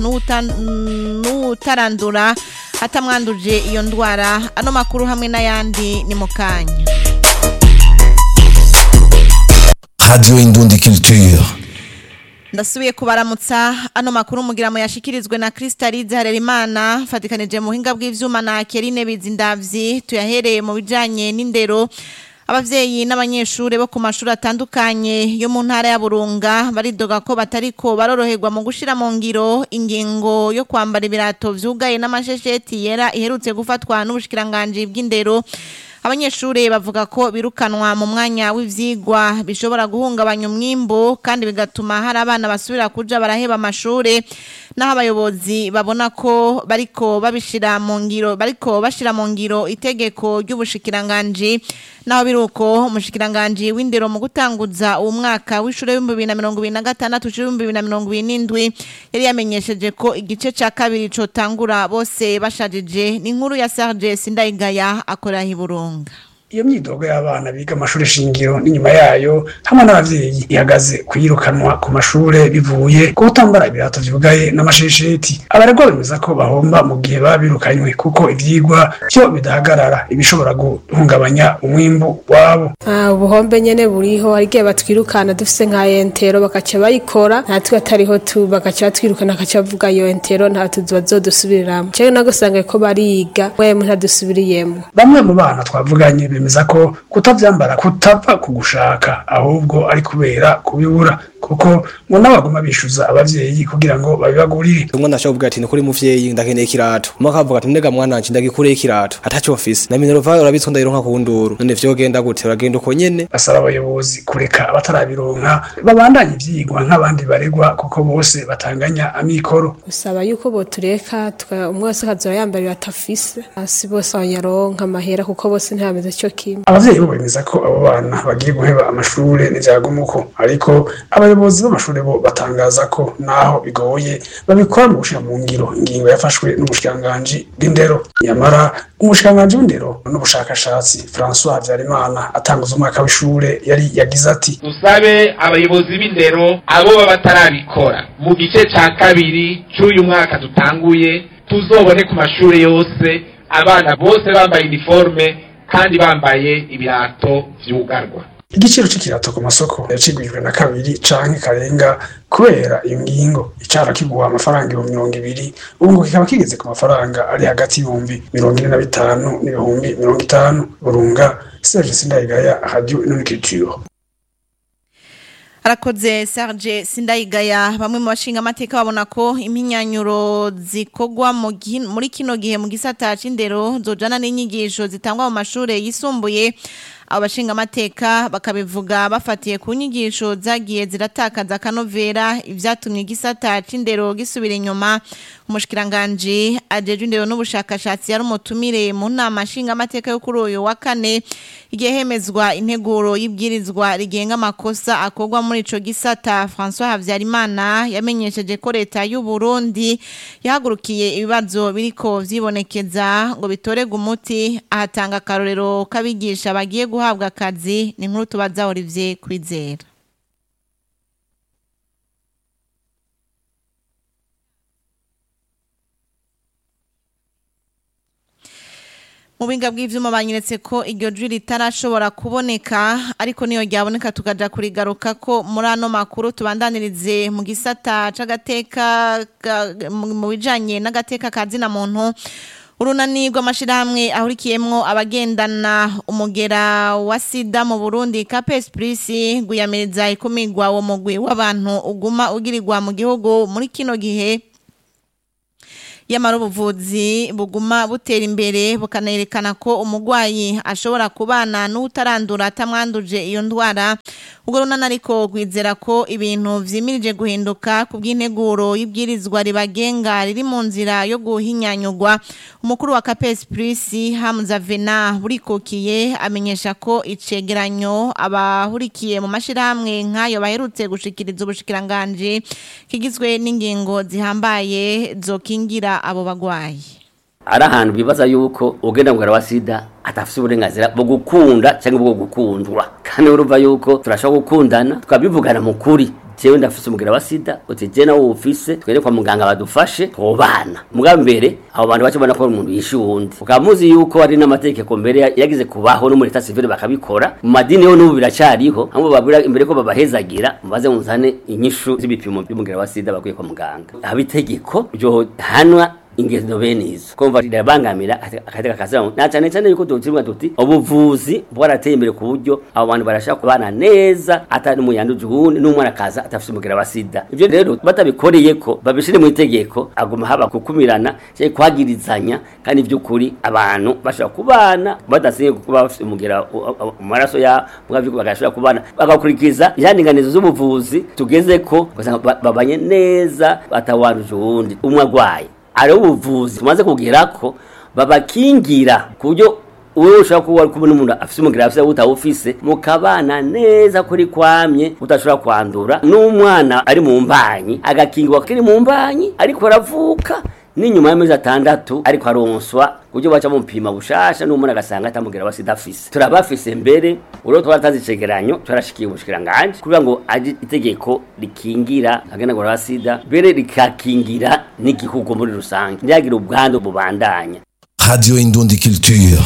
n'uwuta- n'uwutarandura atamwanduje iyo ndwara ano makuru hamwe n'ayandi ni mu kanya Radio Indundi Culture. ndasubiye kubaramutsa ano makuru mugira mu yashikirizwe na Kristalize Harerimana fatikanije mu buhinga bw'ivyuma na Kerine Bizindavyi tuyahereye mu bijanye n'indero abavyeyi n'abanyeshure bo ku mashuri atandukanye yo mu ntara ya Burunga baridoga ko batariko baroroherwa mu gushira mu ngiro ingingo yo kwambara ibirato vyugaye n'amashesheti yera iherutse gufatwa n'ubushikiranganje bw'indero Abanyeshure bavuga ko birukanwa mu mwanya w'ivyigwa bishobora guhungabanya umwimbo kandi bigatuma hari abana basubira kuja baraheba amashure naho abayobozi babona ko bariko babishira mu ngiro bariko bashira mu ngiro itegeko ry'ubushikiranganje naho biruko umushikiranganje w'indero mu gutanguza uwo mwaka w'ishure w'ibihumbi bibiri na mirongo ibiri na gatandatu w'ibihumbi bibiri na mirongo ibiri n'indwi yari yamenyesheje ko igice ca kabiri cotangura bose bashajije ni inkuru ya Serge Sindayigaya akorera i Burunga iyo myidogo y'abana biga amashuri shingiro n'inyuma yayo hamwe n'abavyeyi ihagaze kuyirukanwa ku mashure bivuye ku kutambara ibirato vyugaye n'amashesheti abaregwa bemeza ko bahomba mu gihe baba birukanywe kuko ivyigwa vyo bidahagarara ibishobora guhungabanya umwimbu wabo Ah, ubuhombe nyene buriho hari igihe batwirukana dufise nka entero bakaca bayikora natwe atariho tu bakaca batwirukana bakaca bavuga iyo entero nta tuzi bazodusubiriramwo cewe nagusanga ko bariga wemwe ntadusubiriyemwo bamwe mu bana twavuganye bemeza ko kutavyambara kutava ku gushaka ahubwo ari kubera kubibura kuko ngo n'abaguma bishuza abavyeyi kugira ngo babibagurire umwana ashobora kuvuga ati ni kuri muvyeyi ndakeneye ikirato umwe akavuga ati ndega mwana wanje ndagikureye ikirato ataco mfise na minerva urabitswe ndayironka ku nduru none vyogenda gute uragenda uko nyene basaba abayobozi kureka abatarabironka babandanye ivyigwa nk'abandi baregwa kuko bose batanganya amikoro usaba yuko botureka tuka- umwe wese akazoba yambara iratafise hasi bose abanyaronka amahera kuko bose ntibameze co kimwe abavyeyi bo bemeza ko abo bana bagiye guheba amashure n'ivyagumuko ariko abayobozi b'amashure bo batangaza ko naho bigoye babikora mu gushira mu ngiro ingingo yafashwe n'umushikiranganji bw'indero nyamara umushikiranganji w'indero n'ubushakashatsi François Habyarimana atanguza umwaka w'ishure yari yagize ati dusabe abayobozi b'indero abo baba batarabikora mu gice ca kabiri c'uyu mwaka dutanguye tuzobone ku mashure yose abana bose bambaye iniforme kandi bambaye ibirato vyugarwa igiciro c'ikirato ku masoko yacigwijwe na kabiri canke karenga kubera iyo ngingo icara kigura amafaranga ibihumbi mirongo ibiri ubu ngo kikaba kigeze ku mafaranga ari hagati y'ibihumbi mirongo ine na bitanu n'ibihumbi mirongo itanu burunga serge sindayigaya radio inonikiritiro Arakoze Serge Sindayigaya bamwe mu bashinga amateka babona ko iminyanyuro zikogwa mu gi- muri kino gihe mu gisata c'indero zojana n'inyigisho zitangwa mu mashure yisumbuye abo bashinga amateka bakabivuga bafatiye ku nyigisho zagiye ziratakaza akanovera ivyatumye igisata c'indero gisubira inyuma umushikiranganje ajeje indero n'ubushakashatsi yari umutumire mu nama nshinga amateka yo kuri uyu wa kane igihe hemezwa integuro y'ibwirizwa rigenga amakosa akorwa muri ico gisata François Havyarimana yamenyesheje ko leta y'u Burundi yahagurukiye ibibazo biriko vyibonekeza ngo bitorega umuti ahatanga akarorero kabigisha bagiye guhabwa akazi ni nkuru tubaza Olivier Kwizera mu binga bw'ivyuma banyeretse ko iryo jwi ritarashobora kuboneka ariko niyo ryaboneka tukaja kurigaruka ko muri ano makuru tubandanirize mu gisata c'agateka ga- mu mu bijanye n'agateka ka zina muntu urunani rw'amashirahamwe ahurikiyemwo abagendana umugera wa sida mu Burundi Capes Plus guyamiriza ikumigwa wo mugwi w'abantu uguma ugirirwa mu gihugu muri kino gihe yamara ubuvuzi buguma butera imbere bukanerekana ko umurwayi ashobora kubana n'utarandura atamwanduje iyo ndwara ubwo runana ariko rwizera ko ibintu vyimirije guhinduka ku bw'integuro y'ibwirizwa ribagenga riri mu nzira yo guhinyanyurwa umukuru wa Capes Plus Hamza Vena burikokiye amenyesha ko icegeranyo abahurikiye mu mashirahamwe nk'ayo baherutse gushikiriza ubushikiranganje kigizwe n'ingingo zihambaye zokingira abo bagwayi ari ahantu bibaza yuko ugenda mugara wa sida atafise uburenganzira bwo gukunda cyangwa bwo gukundwa kandi urumva yuko turashobora gukundana tukabivugana mu kuri jewe ndafise umugera wa sida uti je nawe ufise twere kwa muganga badufashe tubana muga mbere abo bantu bace bona ko ari umuntu yishe uwundi ukaba muzi yuko ari n'amategeko mbere ya- yagize kubaho no muri leta civile bakabikora mu madini yo n'ubu biracariho hamwe babwira imbere ko babahezagira mubaze muzane inyishu z'ibipimo by'umugera wa sida bakwiye kwa muganga haba itegeko ryo hanwa ingendo bene izo kumva rirabangamira akateka kasira na cyane cyane yuko tutimwa tuti ubuvuzi bwarateye imbere ku buryo abo bantu barashaka kubana neza atari mu yanduje uwundi n'umwana kaza atafite umugera wa sida ibyo rero batabikoreye ko babishire mu itegeko aguma haba kukumirana cyangwa kwagirizanya kandi by'ukuri abantu bashobora kubana badasinye kuba bafite umugera u- u- mu maraso ya mwavyuko bagashobora kubana bagakurikiza ihandinganizo z'ubuvuzi tugeze ko ugasanga ba- babanye neza batawanduje uwundi umwe agwaye ari ubuvuzi tumaze kugera ko babakingira ku buryo wowe ushobora kuba uri kubona umuntu afite umugera afite utawufise mukabana neza kuri kwamye udashobora kwandura n'umwana ari mu mbanyi agakingirwa kiri mu mbanyi ariko aravuka n'inyuma y'amezi atandatu ariko aronswa ku buryo baca mupima bushasha n'umuntu agasanga atamugera wa sida afise turabafise mbere urwo twaratanze icegeranyo twarashikiye ubushikiranganje kugira ngo aje itegeko rikingira agenagura wa sida mbere rikakingira n'igihugu muri rusange ntihagire ubwandu bubandanya Radio Indundi Culture.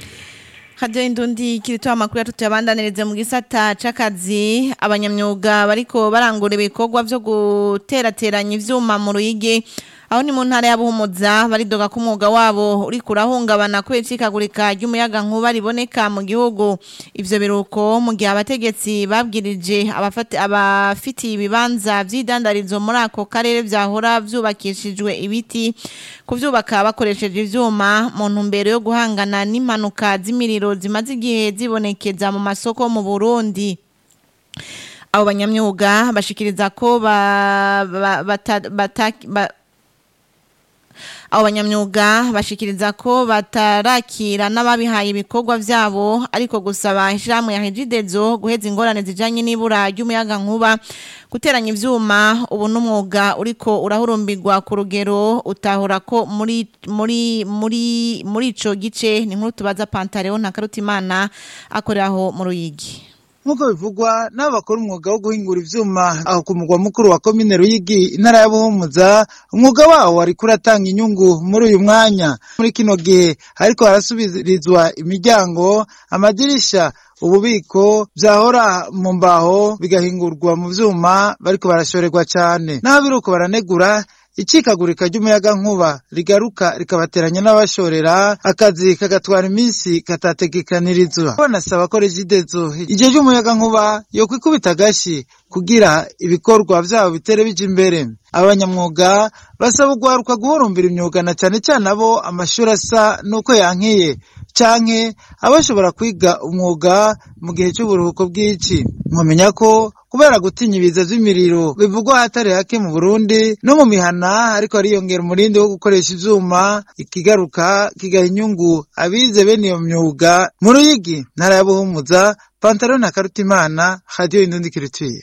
Radio Indundi kiritoa amakuru yatuyabandanirize mu gisata c'akazi abanyamyuga bariko barangura ibikorwa vyo guterateranya ivyuma mu ruyigi aho ni mu ntara ya Buhumuza baridoga ko umwuga wabo uri kurahungabana kubera icikagurika ry'umuyaga nkuba riboneka mu gihugu ivyo biruko mu gihe abategetsi babwirije abafati abafitiye ibibanza vy'idandarizo muri ako karere vyahora vyubakishijwe ibiti kuvyubaka bakoresheje ivyuma mu ntumbero yo guhangana n'impanuka z'imiriro zimaze igihe zibonekeza mu masoko mu Burundi abo banyamyuga bashikiriza ko ba, ba, bata, bata, ba, abo banyamyuga bashikiriza ko batarakira n'ababihaye ibikorwa vyabo ariko gusaba ishyirahamwe ya hejidezo guheza ingorane zijanye n'ibura ry'umuyaga nkuba guteranya ivyuma ubu n'umwuga uriko urahurumbirwa ku rugero utahura ko muri muri muri muri ico gice ni nkuru tubaza Pantaleo Ntakarutimana akoreraho mu Ruyigi nk'uko bivugwa n'abo bakora umwuga wo guhingura ivyuma aho ku mugwa mukuru wa komine Ruyigi intara ya Buhumuza umwuga wawo wariko uratanga inyungu muri uyu mwanya muri kino gihe hariko harasubirizwa imiryango amadirisha ububiko vyahora mu mbaho bigahingurwa mu vyuma bariko barashorerwa cane naho biruko baranegura icikagurika ry'umuyaga nkuba rigaruka rikabateranya n'abashorera akazi kagatwara iminsi katategekanirizwa banasaba ko regidezo igihe ry'umuyaga nkuba yo kwikubita agashi kugira ibikorwa vyabo bitere bija imbere abanyamwuga basaba ugwaruka guhurumbira imyuga na cane cane abo amashuri asa n'uko yankiye canke abashobora kwiga umwuga mu gihe c'uburuhuko bw'ici mwamenya ko kubera gutinya ibiza vy'imiriro bivugwa hatari hake mu Burundi no mu mihana ariko ariyongera umurindi wo gukoresha ivyuma ikigaruka kigaha inyungu abize bene iyo myuga mu Ruyigi ntara ya Buhumuza Pantaro na Karutimana Radio Indundi Kirituye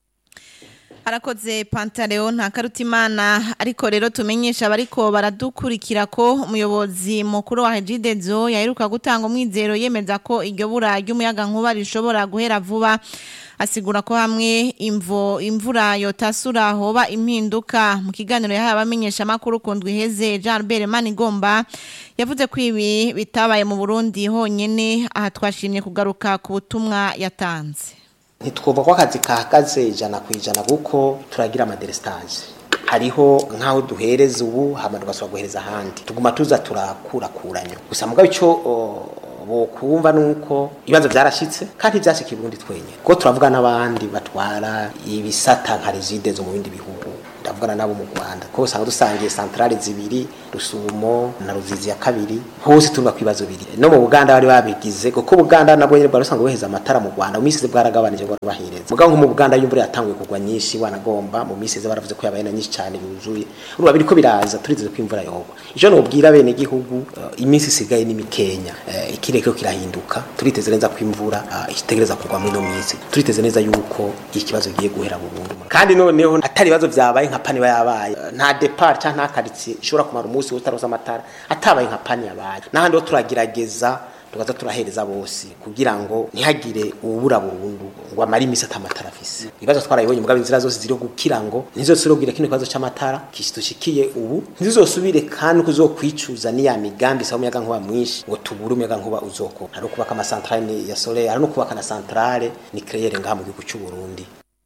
Harakoze Pantaleo Ntakarutimana ariko rero tumenyesha abariko baradukurikira ko umuyobozi mukuru wa Hejidezo yaheruka gutanga umwizero yemeza ko iryo bura ry'umuyaga nkuba rishobora guhera vuba asigura ko hamwe imvo imvura yotasura hoba impinduka mu kiganiro yahaye abamenyesha makuru kundwi heze Jean Albert Manigomba yavuze ko ibi bitabaye mu Burundi honyene aha twashimye kugaruka ku butumwa yatanze ntitwumva ko akazi kahagaze ijana ku ijana kuko turagira amaderesitaje hariho nk'aho duhereza ubu hama tugasubira guhereza ahandi tuguma tuza turakurakuranya gusa mugabo icyo bokumva nuko ibibazo byarashitse kandi byashika iburundi twenyine kuko turavuga n'abandi batwara ibisata nka rezide zo mu bindi bihugu ndavugana nabo mu Rwanda ko usanga dusangiye centrale zibiri rusumo na ruzizi ya kabiri hose turuba kwibazo biri no mu Buganda bari babigize kuko Buganda nabwo nyine bwari usanga boheza amatara mu Rwanda mu minsi bwaragabanije bwo bahireza mugabo nko mu Buganda y'imvura yatanguye kugwa nyinshi wanagomba mu minsi baravuze ko yabaye na nyinshi cyane yuzuye urumva biriko biraza turizeze ko imvura yogwa ijo nobwira bene gihugu uh, iminsi isigaye ni mikenya uh, ikireko kirahinduka turiteze neza ko imvura uh, itegereza kugwa muri no minsi turiteze neza yuko ikibazo giye guhera burundu kandi noneho atari ibibazo vyabaye nka pani yabaye nta depart cyangwa nta quartier ishobora kumara umunsi utaroza amatara atabaye nka pani yabaye n'ahandi ho turagerageza tukaza turahereza bose kugira ngo ntihagire uwubura burundu ngo amare imisi atamatara afise ibibazo twarabibonye mugabo inzira zose ziri kugira ngo ntizosubire kino kibazo c'amatara kishitushikiye ubu ntizosubire kandi kuzokwicuza niya migambi sa umuyaga nkuba mwinshi ngo tubure umuyaga nkuba uzoko hari kubaka amasantrale ya solaire hari no kubaka na centrale nucléaire ngaha mu gihugu c'u Burundi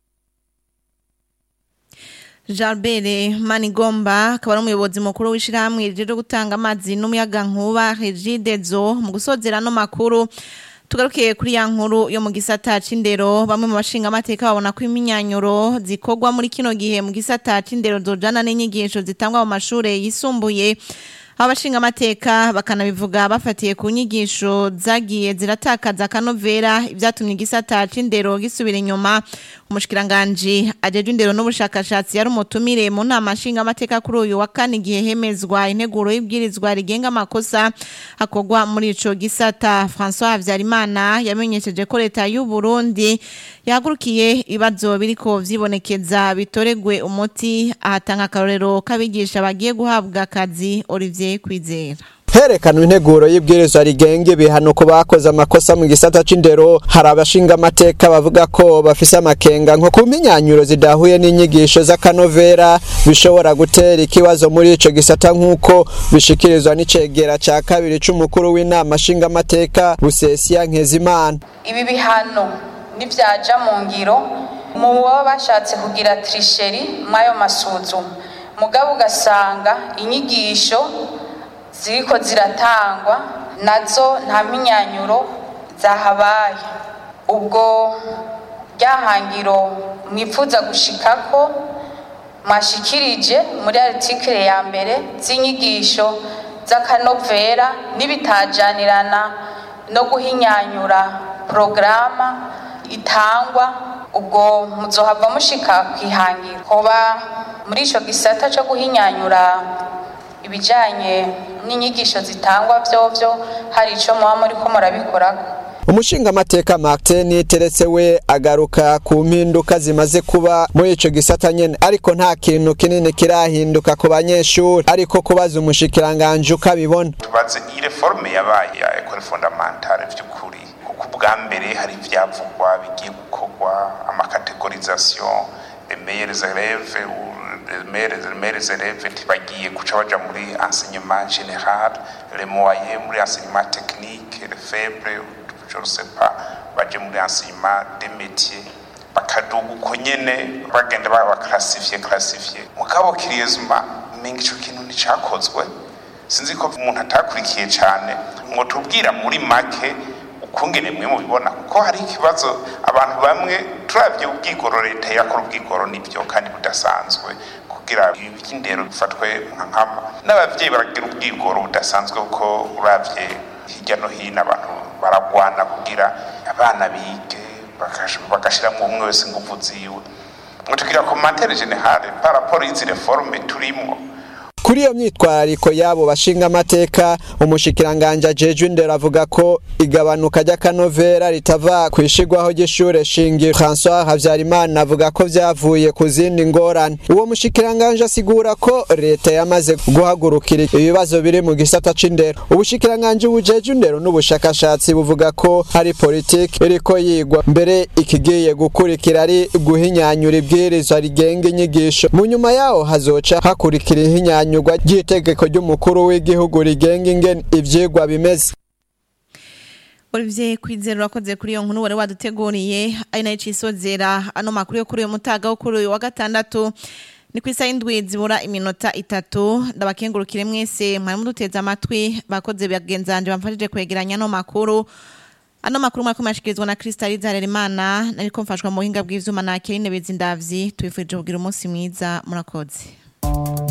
Jalbere Manigomba akaba ari umuyobozi mukuru w'ishirahamwe ryo gutanga amazi n'umuyaga nkuba Regidezo mu gusozera no makuru tugarukiye kuri ya nkuru yo mu gisata c'indero bamwe mu bashinga amateka babona ko iminyanyuro zikorwa muri kino gihe mu gisata c'indero zojana n'inyigisho zitangwa mu mashure yisumbuye abashinga amateka bakanabivuga bafatiye ku nyigisho zagiye ziratakaza akanovera ibyatumye igisata c'indero gisubira inyuma umushikiranganje ajeje indero n'ubushakashatsi yari umutumire mu nama nshinga amateka kuri uyu wa kane igihe hemezwa integuro y'ibwirizwa rigenga amakosa akorwa muri ico gisata François Havyarimana yamenyesheje ko leta y'u Burundi yahagurukiye ibibazo biriko vyibonekeza bitoregwe umuti ahatanga akarorero k'abigisha bagiye guhabwa akazi Olivier Kwizera herekanwa integuro y'ibwirizwa rigenga ibihano ku bakoze amakosa mu gisata c'indero hari abashinga amateka bavuga ko bafise amakenga nko ku minyanyuro zidahuye n'inyigisho z'akanovera bishobora gutera ikibazo muri ico gisata nk'uko bishikirizwa n'icegera ca kabiri c'umukuru w'inama nshinga amateka busesiya nkezimana ibi bihano nivyaja mu ngiro mu baba bashatse kugira trisheri mw'ayo masuzuma mugabo ugasanga inyigisho ziriko ziratangwa nazo nta minyanyuro zahabaye ubwo ryahangiro mwifuza gushikako mwashikirije muri article ya mbere z'inyigisho z'akanovera n'ibitajanirana no guhinyanyura porogaramu itangwa ubwo muzohava mushika kwihangira hoba muri ico gisata co guhinyanyura ibijanye n'inyigisho zitangwa vyovyo hari ico muba muriko murabikorako umushinga amateka Martin teretse we agaruka ku mpinduka zimaze kuba muri ico gisata nyene ariko nta kintu kinini kirahinduka ku banyeshuri ariko kubaza umushikiranganje ukabibona tubaze iyi reforme yabaye ya école fondamentale vy'ukuri kuko ubwa mbere hari ivyavugwa bigiye gukorwa amakategorisation les meilleurs élèves ou les meilleurs, les meilleurs élèves ntibagiye guca baja muri enseignement général les moyens muri enseignement technique les faibles je ne sais pas baje muri enseignement des métiers bakaduga uko nyene bagenda babaklasifiye klasifiye mugabo kiriyezuma menga ico kintu nticakozwe sinzi ko umuntu atakurikiye cane ngo tubwira muri make ukungene mwe mubibona kuko hari ikibazo abantu bamwe turavye ubwigoro leta yakora ubwigoro nivyo kandi budasanzwe kugira ibi by'indero bifatwe nka nkama n'abavyeyi baragira ubwigoro budasanzwe kuko uravye hirya no hino abantu baragwana kugira abana bige bagashiramo umwe wese ingufu ziwe ngo tugira komantere generale par rapport y'izi reforme turimwo kuri iyo myitwarariko y'abo bashinga amateka umushikiranganje ajejwe indero avuga ko igabanuka ry'akanovera ritava ku ishigwaho ry'ishure shingiro François Havyarimana avuga ko vyavuye ku zindi ngorane uwo mushikiranganje asigura ko leta yamaze guhagurukira ibibazo biri mu gisata c'indero ubushikiranganje bujejwe indero n'ubushakashatsi buvuga ko hari politiki iriko yigwa mbere ikigiye gukurikira ari guhinyanyura ibwirizwa rigenga inyigisho mu nyuma yaho hazoca hakurikira ihinyanyura inyurwa ry'itegeko ry'umukuru w'igihugu rigenga ingene ivyigwa bimeze Olivier Kwizera urakoze kuri iyo nkuru wari waduteguriye ari nayo cisozera ano makuru yo kuri uyu mutaga wo kuri uyu wa gatandatu ni ku isaha y'indwi zibura iminota itatu ndabakengurukire mwese mwari muduteze amatwi bakoze bagenzanje bamfashije kwegeranya ano makuru ano makuru mwako mashikirizwa na Kristaliza Harerimana nariko mfashwa mu buhinga bw'ivyuma na Kerine Bezindavyi tubifurije kugira umunsi mwiza murakoze